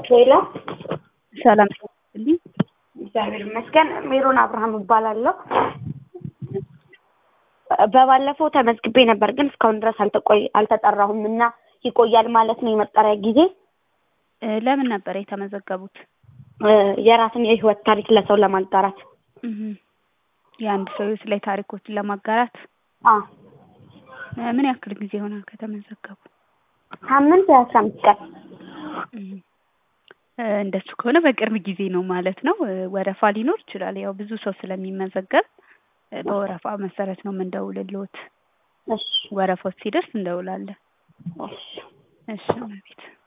ሌላ ሰላም ልኝ እግዚአብሔር ይመስገን። ሜሮን አብርሃም እባላለሁ። በባለፈው ተመዝግቤ ነበር፣ ግን እስካሁን ድረስ አልተቆይ አልተጠራሁም እና ይቆያል ማለት ነው የመጠሪያ ጊዜ። ለምን ነበር የተመዘገቡት? የራስን የህይወት ታሪክ ለሰው ለማጋራት እህ የአንድ ሰው ህይወት ላይ ታሪኮችን ለማጋራት አ ምን ያክል ጊዜ ሆናል ከተመዘገቡ? ሳምንት ወይ አስራ አምስት ቀን እህ እንደሱ ከሆነ በቅርብ ጊዜ ነው ማለት ነው። ወረፋ ሊኖር ይችላል። ያው ብዙ ሰው ስለሚመዘገብ በወረፋ መሰረት ነው የምንደውልልዎት። እሺ ወረፋው ሲደርስ እንደውላለን። እሺ እሺ እመቤት